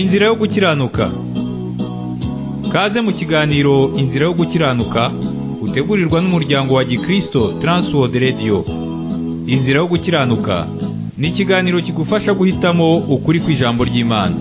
Inzira yo gukiranuka Kaze mu kiganiro Inzira yo gukiranuka utegurirwa n'umuryango wa Gikristo Transworld Radio Inzira yo gukiranuka ni ikiganiro kigufasha guhitamo ukuri kw'ijambo ry'Imana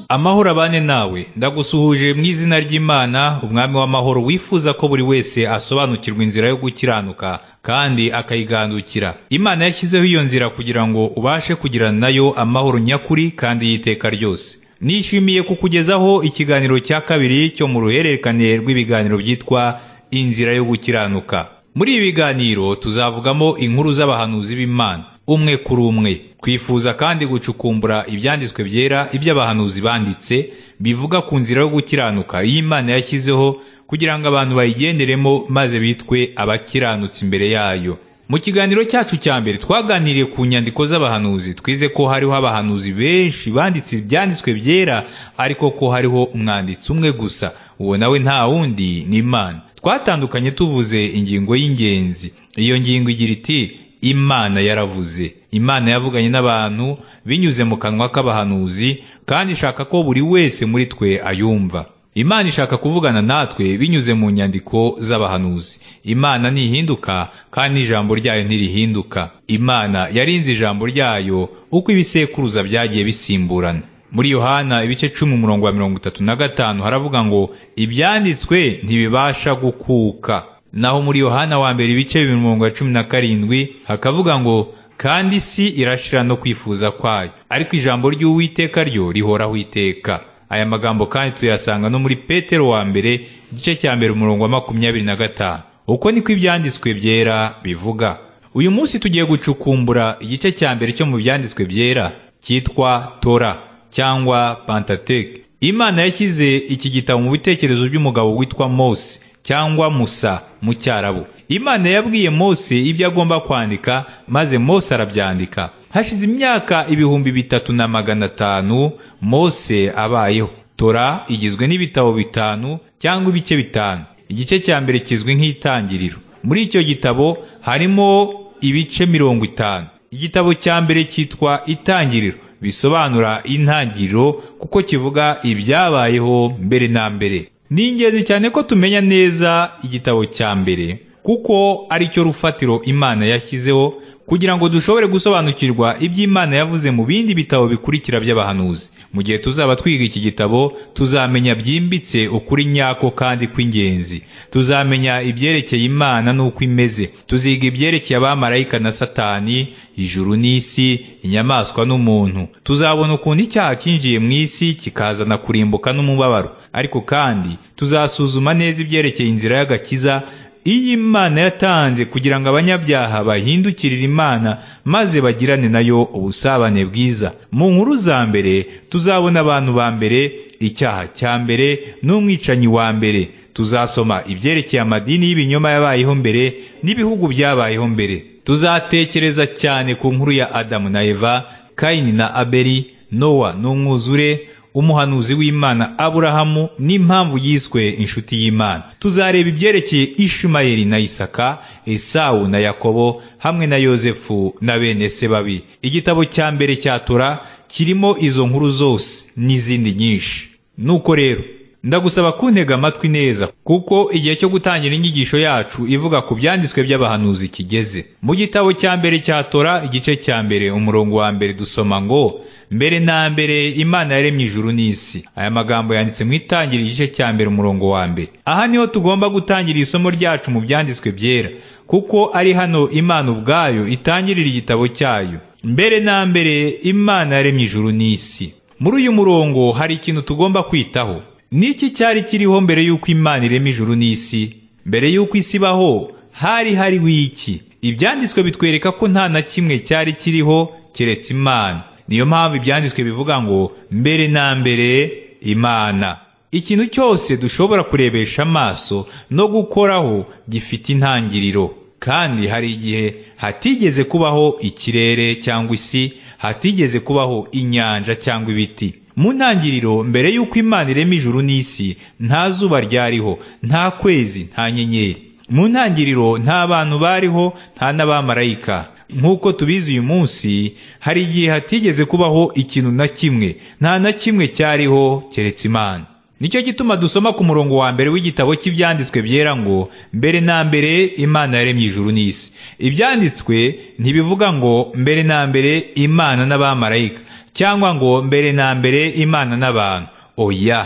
Amahoro abane nawe ndagusuhuje mu izina ry'Imana umwami w'amahoro wifuza ko buri wese asobanukirwa inzira yo gukiranuka kandi akayigandukira Imana yashyizeho iyo nzira kugira ngo ubashe kugirana nayo amahoro nyakuri kandi y'iteka ryose Nishimiye kukugezaho ikiganiro cya kabiri cyo mu ruhererekane rw'ibiganiro byitwa inzira yo gukiranuka muri ibi biganiro tuzavugamo inkuru z'abahanuzi b'Imana umwe kuri umwe twifuza kandi gucukumbura ibyanditswe byera iby'abahanuzi banditse bivuga ku nzira yo gukiranuka iyi Imana yashyizeho kugira ngo abantu bayigenderemo maze bitwe abakiranutsi imbere yayo mu kiganiro cyacu cya mbere twaganiriye ku nyandiko z'abahanuzi twize ko hariho abahanuzi benshi banditse ibyanditswe byera ariko ko hariho umwanditsi umwe gusa uwo nawe nta wundi ni imana twatandukanye tuvuze ingingo y'ingenzi iyo ngingo igira iti imana yaravuze imana yavuganye n'abantu binyuze mu kanwa k'abahanuzi kandi ishaka ko buri wese muri twe ayumva imana ishaka kuvugana natwe binyuze mu nyandiko z'abahanuzi imana ntihinduka kandi n'ijambo ryayo ntirihinduka imana yarinze ijambo ryayo uko ibisekuruza byagiye bisimburana muri yohana ibice cumi umurongo wa mirongo itatu na gatanu haravuga ngo ibyanditswe ntibibasha gukuka naho muri yohana wa mbere ibice bibiri mirongo ya cumi na karindwi hakavuga ngo kandi isi irashira no kwifuza kwayo ariko ijambo ry'uwiteka ryo rihoraho iteka aya magambo kandi tuyasanga no muri petero wa mbere igice cya mbere umurongo wa makumyabiri na gatanu uko niko ibyanditswe byera bivuga uyu munsi tugiye gucukumbura igice cya mbere cyo mu byanditswe byera cyitwa tora cyangwa pantateke imana yashyize iki gitabo mu bitekerezo by'umugabo witwa mose cyangwa musa mu cyarabu imana yabwiye mose ibyo agomba kwandika maze mose arabyandika hashize imyaka ibihumbi bitatu na magana atanu mose abayeho tora igizwe n'ibitabo bitanu cyangwa ibice bitanu igice cya mbere kizwi nk'itangiriro muri icyo gitabo harimo ibice mirongo itanu igitabo cya mbere cyitwa itangiriro bisobanura intangiriro kuko kivuga ibyabayeho mbere na mbere ni ingenzi cyane ko tumenya neza igitabo cya mbere kuko ari cyo rufatiro imana yashyizeho kugira ngo dushobore gusobanukirwa ibyo Imana yavuze mu bindi bitabo bikurikira by'abahanuzi mu gihe tuzaba twiga iki gitabo tuzamenya byimbitse ukuri nyako kandi kw'ingenzi tuzamenya ibyerekeye imana n'uko imeze tuziga ibyerekeye abamarayika na satani ijuru n'isi inyamaswa n'umuntu tuzabona ukuntu icyaha cyinjiye mu isi kikazana kurimbuka n'umubabaro ariko kandi tuzasuzuma neza ibyerekeye inzira y'agakiza iyi imana yatanze kugira ngo abanyabyaha bahindukirire imana maze bagirane nayo ubusabane bwiza mu nkuru za mbere tuzabona abantu ba mbere icyaha cya mbere n'umwicanyi wa mbere tuzasoma ibyerekeye amadini y'ibinyoma yabayeho mbere n'ibihugu byabayeho mbere tuzatekereza cyane ku nkuru ya adamu na eva kayini na abeli nowa n'umwuzure umuhanuzi w'imana aburahamu n'impamvu yiswe inshuti y'imana tuzareba ibyerekeye ishumayeli na isaka esawu na yakobo hamwe na yozefu na bene se babi igitabo cya mbere cya tora kirimo izo nkuru zose n'izindi nyinshi nuko rero ndagusaba kuntega amatwi neza kuko igihe cyo gutangira inyigisho yacu ivuga ku byanditswe by'abahanuzi kigeze mu gitabo cya mbere cya tora igice cya mbere umurongo wa mbere dusoma ngo mbere na mbere imana yaremye ijuru n'isi aya magambo yanditse mu itangira igice cya mbere umurongo wa mbere aha niho tugomba gutangira isomo ryacu mu byanditswe byera kuko ari hano imana ubwayo itangirira igitabo cyayo mbere na mbere imana yaremye ijuru n'isi muri uyu murongo hari ikintu tugomba kwitaho n'iki cyari kiriho mbere y'uko imana irema ijuru n'isi mbere y'uko isi ibaho hari hariho iki ibyanditswe bitwereka ko nta na kimwe cyari kiriho keretse imana niyo mpamvu ibyanditswe bivuga ngo mbere na mbere imana ikintu cyose dushobora kurebesha amaso no gukoraho gifite intangiriro kandi hari igihe hatigeze kubaho ikirere cyangwa isi hatigeze kubaho inyanja cyangwa ibiti mu ntangiriro mbere y'uko imana irema ijuru n'isi nta zuba ryariho nta kwezi nta nyenyeri mu ntangiriro nta bantu bariho nta n'abamarayika nk'uko tubizi uyu munsi hari igihe hatigeze kubaho ikintu na kimwe nta na kimwe cyariho keretse imana nicyo gituma dusoma ku murongo wa mbere w'igitabo cy'ibyanditswe byera ngo mbere na mbere imana yaremye ijuru n'isi ibyanditswe ntibivuga ngo mbere na mbere imana n'abamarayika cyangwa ngo mbere na mbere imana n'abantu oya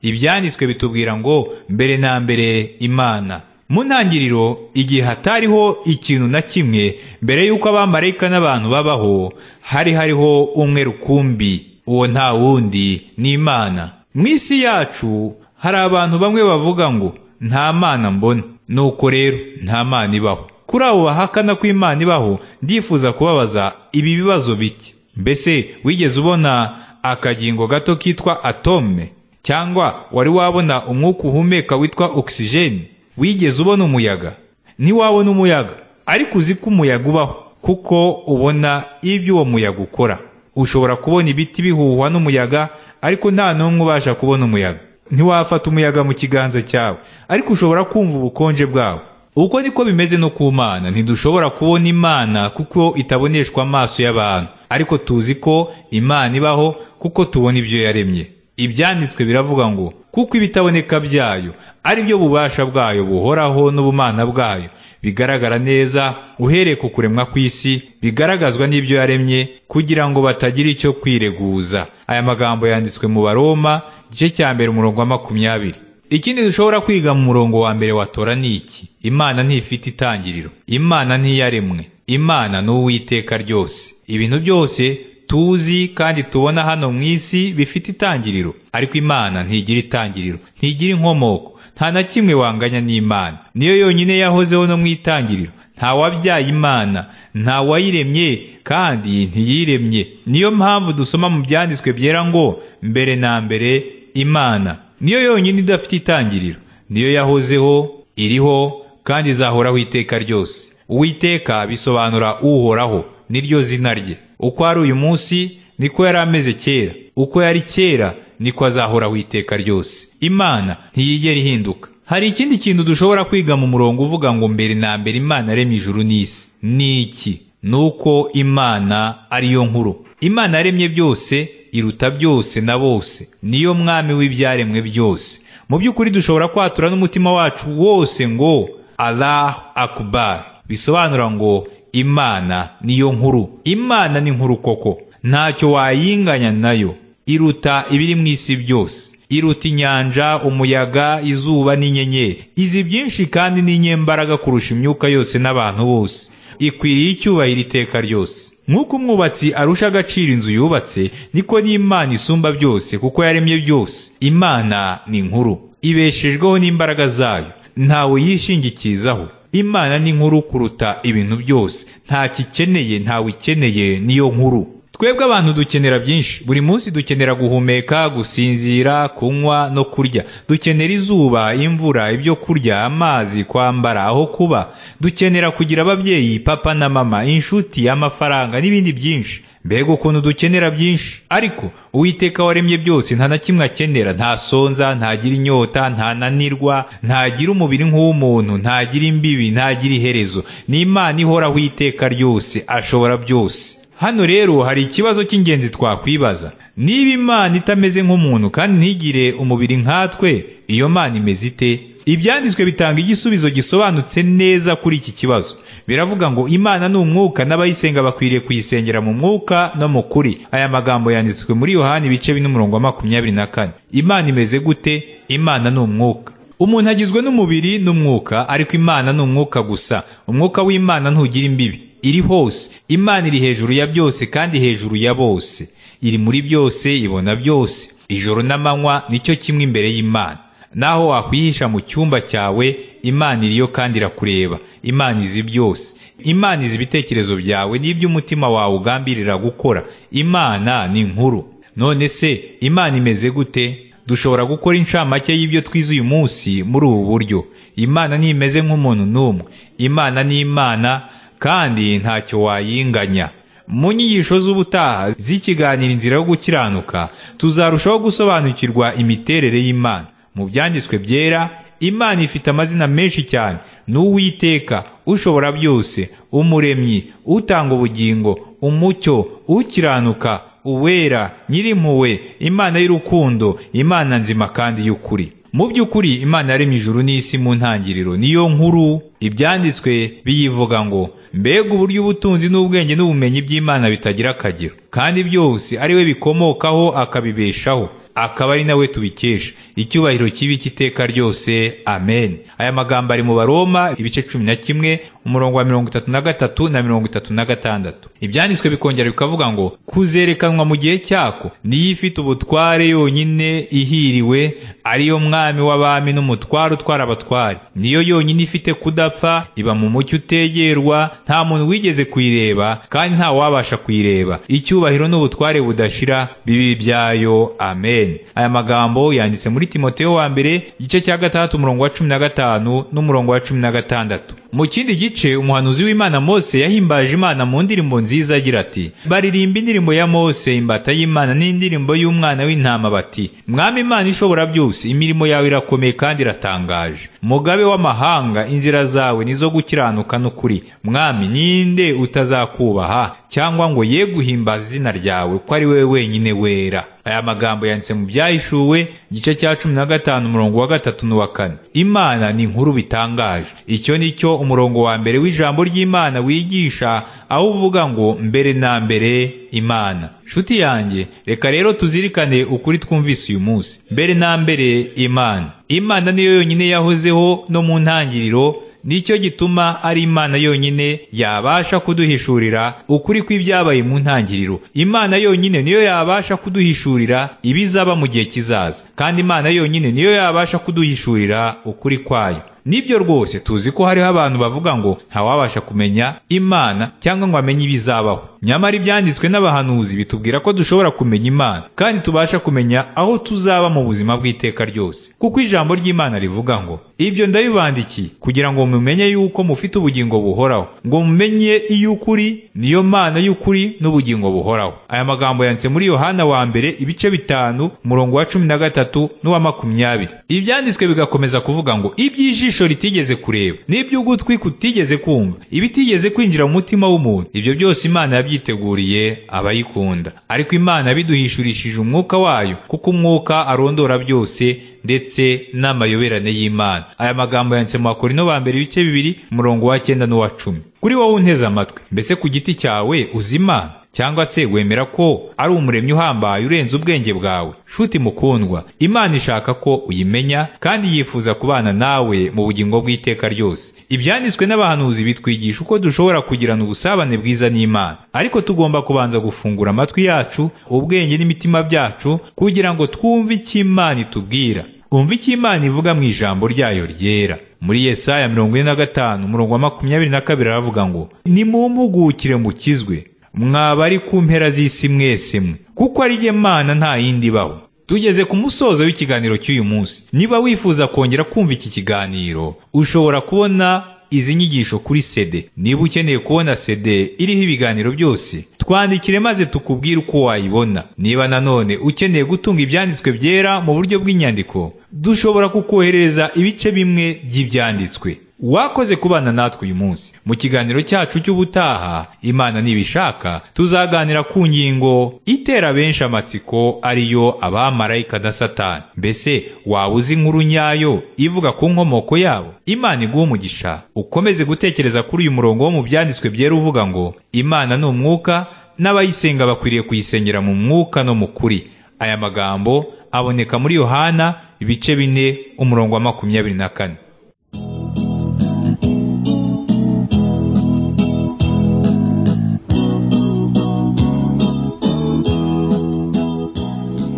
ibyanditswe bitubwira ngo mbere na mbere imana mu ntangiriro igihe hatariho ikintu na kimwe mbere y'uko abamarayika n'abantu babaho hari hariho umwe rukumbi uwo nta wundi ni imana mu isi yacu hari abantu bamwe bavuga ngo nta mana mbona nuko rero nta mana ibaho kuri abo bahakana ko imana ibaho ndifuza kubabaza ibi bibazo bike mbese wigeze ubona akagingo gato kitwa atome cyangwa wari wabona umwuka uhumeka witwa ogisijeni wigeze ubona umuyaga ntiwabona umuyaga ariko uzi ko umuyaga ubaho kuko ubona ibyo uwo muyaga ukora ushobora kubona ibiti bihuhwa n'umuyaga ariko nta n'umwe ubasha kubona umuyaga ntiwafata umuyaga mu kiganza cyawe ariko ushobora kumva ubukonje bwawo uko niko bimeze no ku mana ntidushobora kubona imana kuko itaboneshwa amaso y'abantu ariko tuzi ko imana ibaho kuko tubona ibyo yaremye ibyanditswe biravuga ngo kuko ibitaboneka byayo ari byo bubasha bwayo buhoraho n'ubumana bwayo bigaragara neza uhereye ku kuremwa kw'isi bigaragazwa n'ibyo yaremye kugira ngo batagira icyo kwireguza aya magambo yanditswe mu baroma igice cya mbere umurongo wa makumyabiri ikindi dushobora kwiga mu murongo wa mbere wa tora ni iki imana ntifite itangiriro imana ntiyaremwe imana ni uw'iteka ryose ibintu byose tuzi kandi tubona hano mu isi bifite itangiriro ariko imana ntigira itangiriro ntigira inkomoko nta na kimwe wanganya n'imana niyo yonyine yahozeho no mu itangiriro nta wabyaye imana nta wayiremye kandi ntiyiremye niyo mpamvu dusoma mu byanditswe byera ngo mbere na mbere imana niyo yonyine idafite itangiriro niyo yahozeho iriho kandi izahoraho iteka ryose uwiteka bisobanura uhoraho niryo zina rye uko ari uyu munsi niko yari ameze kera uko yari kera niko azahoraho iteka ryose imana ntiyigera ihinduka hari ikindi kintu dushobora kwiga mu murongo uvuga ngo mbere na mbere imana aremye ijuru n'isi ni iki ni uko imana ariyo nkuru imana yaremye byose iruta byose na bose niyo mwami w'ibyaremwe byose mu by'ukuri dushobora kwatura n'umutima wacu wose ngo allah akubar bisobanura ngo imana niyo nkuru imana ni nkuru koko ntacyo wayinganya nayo iruta ibiri mu isi byose iruta inyanja umuyaga izuba n'inyenyeri izi byinshi kandi n'inyembaraga kurusha imyuka yose n'abantu bose ikwiriye icyubahiro iteka ryose nk'uko umwubatsi arusha agaciro inzu yubatse niko n'imana isumba byose kuko yaremye byose imana ni nkuru ibeshejweho n'imbaraga zayo ntawe yishingikizaho imana ni nkuru kuruta ibintu byose nta kikeneye ntawe ikeneye niyo nkuru twebwe abantu dukenera byinshi buri munsi dukenera guhumeka gusinzira kunywa no kurya dukenera izuba imvura ibyo kurya amazi kwambara aho kuba dukenera kugira ababyeyi papa na mama inshuti amafaranga n'ibindi byinshi mbega ukuntu dukenera byinshi ariko uwiteka waremye byose nta na kimwe akenera ntasonza ntagira inyota ntananirwa ntagira umubiri nk'uw'umuntu ntagira imbibi ntagira iherezo ni imana ihoraho iteka ryose ashobora byose hano rero hari ikibazo cy'ingenzi twakwibaza niba imana itameze nk'umuntu kandi ntigire umubiri nkatwe iyo mana imeze ite ibyanditswe bitanga igisubizo gisobanutse neza kuri iki kibazo biravuga ngo imana ni umwuka n'abayisenga bakwiriye kuyisengera mu mwuka no mu kuri aya magambo yanditswe muri yohani ibice n'umurongo wa makumyabiri na kane imana imeze gute imana ni umwuka umuntu agizwe n'umubiri n'umwuka ariko imana ni umwuka gusa umwuka w'imana ntugira imbibi iri hose imana iri hejuru ya byose kandi hejuru ya bose iri muri byose ibona byose ijoro n'amanywa nicyo kimwe imbere y'imana naho wakwihisha mu cyumba cyawe imana iriyo kandi irakureba imana izi byose imana izi ibitekerezo byawe n'ibyo umutima wawe ugambirira gukora imana ni nkuru none se imana imeze gute dushobora gukora inshamake y'ibyo twize uyu munsi muri ubu buryo imana ntimeze nk'umuntu n'umwe imana ni imana kandi ntacyo wayinganya mu nyigisho z'ubutaha z'ikiganiro inzira yo gukiranuka tuzarushaho gusobanukirwa imiterere y'imana mu byanditswe byera imana ifite amazina menshi cyane ni uwiteka ushobora byose umuremyi utanga ubugingo umucyo ukiranuka uwera nyirimpuwe imana y'urukundo imana nzima kandi y'ukuri mu by'ukuri imana yaremye ijuru n'isi mu ntangiriro niyo nkuru ibyanditswe biyivuga ngo mbega uburyo ubutunzi n'ubwenge n'ubumenyi by'imana bitagira akagero kandi byose ari we bikomokaho akabibeshaho akaba ari nawe tubikesha icyubahiro kibi cy'iteka ryose amen aya magambo ari mu baroma ibice cumi na kimwe umurongo wa mirongo itatu na gatatu na mirongo itatu na gatandatu ibyanditswe bikongera bikavuga ngo kuzerekanwa mu gihe cyako niyo ifite ubutware yonyine ihiriwe ariyo mwami w'abami n'umutware utwara abatware niyo yonyine ifite kudapfa iba mu mucyo utegerwa nta muntu wigeze kuyireba kandi nta wabasha kuyireba icyubahiro n'ubutware budashira bibi byayo amen aya magambo yanditse muri timoteyo wa mbere igice cya gatandatu umurongo wa cumi na gatanu n'umurongo wa cumi na gatandatu mu kindi gice umuhanuzi w'imana mose yahimbaje imana mu ndirimbo nziza agira ati baririmba indirimbo ya mose imbata y'imana n'indirimbo y'umwana w'intama bati mwami imana ishobora byose imirimo yawe irakomeye kandi iratangaje mugabe w'amahanga inzira zawe nizo gukiranuka n'ukuri mwami ninde utazakubaha cyangwa ngo ye guhimbaza izina ryawe ko ari wowe wenyine wera aya magambo yanditse mu byahishuwe igice cya cumi na gatanu umurongo wa gatatu n'uwa kane imana ni inkuru bitangaje icyo ni cyo umurongo wa mbere w'ijambo ry'imana wigisha aho uvuga ngo mbere na mbere imana nshuti yanjye reka rero tuzirikane ukuri twumvise uyu munsi mbere na mbere imana imana niyo yonyine yahozeho no mu ntangiriro nicyo gituma ari imana yonyine yabasha kuduhishurira ukuri kw'ibyabaye mu ntangiriro imana yonyine niyo yabasha kuduhishurira ibizaba mu gihe kizaza kandi imana yonyine niyo yabasha kuduhishurira ukuri kwayo nibyo rwose tuzi ko hariho abantu bavuga ngo ntawabasha kumenya imana cyangwa ngo amenye ibizabaho nyamara ibyanditswe n'abahanuzi bitubwira ko dushobora kumenya imana kandi tubasha kumenya aho tuzaba mu buzima bw'iteka ryose kuko ijambo ry'imana rivuga ngo ibyo ndabibandikiye kugira ngo mumenye yuko mufite ubugingo buhoraho ngo mumenye iy'ukuri niyo mana y'ukuri n'ubugingo buhoraho aya magambo yanditse muri yohana wa mbere ibice bitanu umurongo wa cumi na gatatu n'uwa makumyabiri ibyanditswe bigakomeza kuvuga ngo iby'ijisho ritigeze kureba n'iby'ugutwi kutigeze kumva ibitigeze kwinjira mu mutima w'umuntu ibyo byose imana yabyigiye yiteguriye abayikunda ariko imana biduhishurishije umwuka wayo kuko umwuka arondora byose ndetse n'amayoberane y'imana aya magambo yanditse mu bakorino ba mbere ibice bibiri umurongo wa cyenda n'uwa cumi kuri wowe unteze amatwi mbese ku giti cyawe uzi imana cyangwa se wemera ko ari umuremyi uhambaye urenze ubwenge bwawe shuti mukundwa imana ishaka ko uyimenya kandi yifuza kubana nawe mu bugingo bw'iteka ryose ibyanditswe n'abahanuzi bitwigisha uko dushobora kugirana ubusabane bwiza n'imana ariko tugomba kubanza gufungura amatwi yacu ubwenge n'imitima byacu kugira ngo twumve icyo imana itubwira umva icyo imana ivuga mu ijambo ryayo ryera muri yesaya mirongo ine na gatanu umurongo wa makumyabiri na kabiri aravuga ngo nimumpugukire mukizwe mwaba ari ku mpera z'isi mwese mwe kuko ari mana nta yindi ibaho tugeze ku musozo w'ikiganiro cy'uyu munsi niba wifuza kongera kumva iki kiganiro ushobora kubona izi nyigisho kuri sede niba ukeneye kubona sede iriho ibiganiro byose twandikire maze tukubwire uko wayibona niba nanone ukeneye gutunga ibyanditswe byera mu buryo bw'inyandiko dushobora kukoherereza ibice bimwe by'ibyanditswe wakoze kubana natwe uyu munsi mu kiganiro cyacu cy'ubutaha imana nibishaka tuzaganira ku ngingo itera benshi amatsiko ariyo abamarayika na satani mbese waba uzi inkuru nyayo ivuga ku nkomoko yabo imana iguha umugisha ukomeze gutekereza kuri uyu murongo wo mu byanditswe byera uvuga ngo imana ni umwuka n'abayisenga bakwiriye kuyisengera mu mwuka no mu kuri aya magambo aboneka muri yohana ibice bine umurongo wa makumyabiri na kane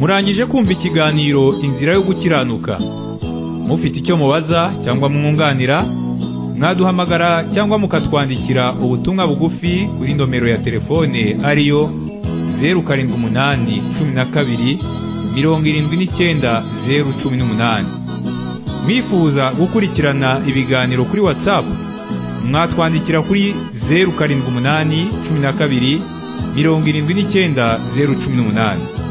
murangije kumva ikiganiro inzira yo gukiranuka mufite icyo mubaza cyangwa mwunganira mwaduhamagara cyangwa mukatwandikira ubutumwa bugufi kuri nomero ya telefone ariyo zeru karindwi umunani cumi na kabiri mirongo irindwi n'icyenda zeru cumi n'umunani mwifuza gukurikirana ibiganiro kuri watsapu mwatwandikira kuri zeru karindwi umunani cumi na kabiri mirongo irindwi n'icyenda zeru cumi n'umunani